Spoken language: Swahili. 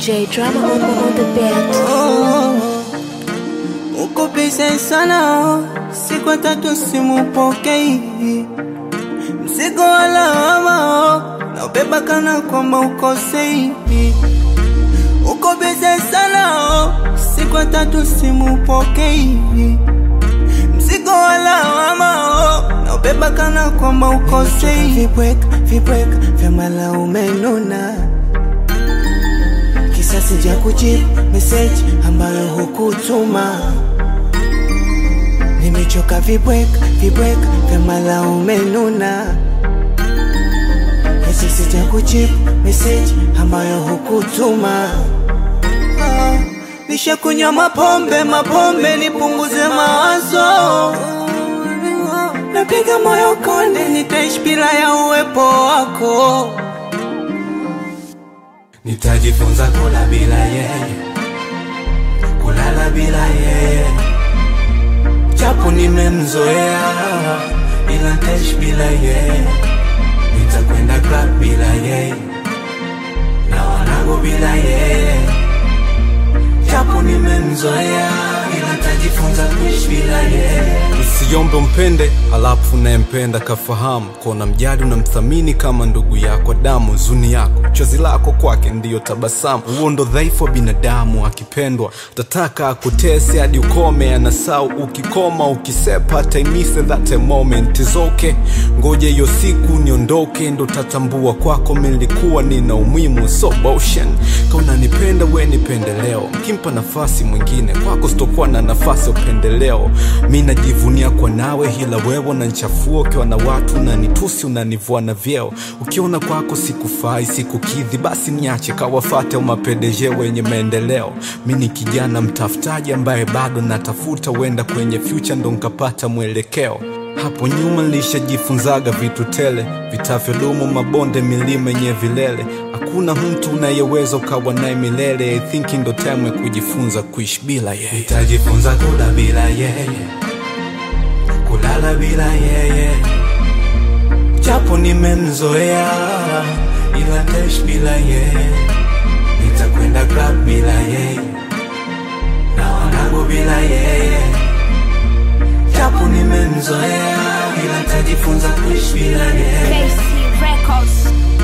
DJ drama on, on the beat. Uko busy sana, siku tatu simupokei, mzigo wa lawama naubeba kana kwamba ukosei. Uko busy sana, siku tatu simupokei, mzigo wa lawama naubeba kana kwamba ukosei. Vibweka vibweka vya malaume nuna kisasi cha kujibu message ambayo hukutuma. Nimechoka vibweka vibweka vya malaume nuna, kisasi cha kujibu message ambayo hukutuma. Ah, Nishakunywa mapombe mapombe nipunguze mawazo, napiga moyo konde, nitaishi bila ya uwepo wako. Nitajifunza kula bila yeye, kulala bila yeye, japo nimemzoea, ila nitaishi bila yeye. Nitakwenda club bila yeye, na wanangu bila yeye, japo nimemzoea, ila nitajifunza kuishi bila yeye. Usiombe umpende alafu unayempenda kafahamu, kona mjali unamthamini kama ndugu yako damu. Zuni yako chozi lako kwake ndiyo tabasamu. Huo ndo dhaifu wa binadamu, akipendwa tataka akutese hadi ukome. Anasau ukikoma ukisepa, taimisa that a moment is okay. Ngoja hiyo siku niondoke, ndo tatambua kwako milikuwa nina umuhimu. So motion kauna nipenda we nipende leo, mkimpa nafasi mwingine kwako sitokuwa na nafasi ya upendeleo. Mi najivunia kwa nawe, hila wewe unanichafua ukiwa na watu, unanitusi unanivua na vyeo. Ukiona kwako sikufai sikukidhi, basi niache kawafate umapendeje wenye maendeleo. Mi ni kijana mtafutaji ambaye bado natafuta, huenda kwenye future ndo nkapata mwelekeo. Hapo nyuma nilishajifunzaga vitu tele vitavyodumu, mabonde, milima yenye vilele. Hakuna mtu unayeweza ukawa naye milele. I think ndo time ya kujifunza kuishi bila yeye. Nitajifunza kula bila yeye, kulala bila yeye, japo nimemzoea, ila nitaishi bila yeye. Nitakwenda club bila yeye, na wanangu bila yeye, japo nimemzoea, ila nitajifunza kuishi bila yeye. KC Records.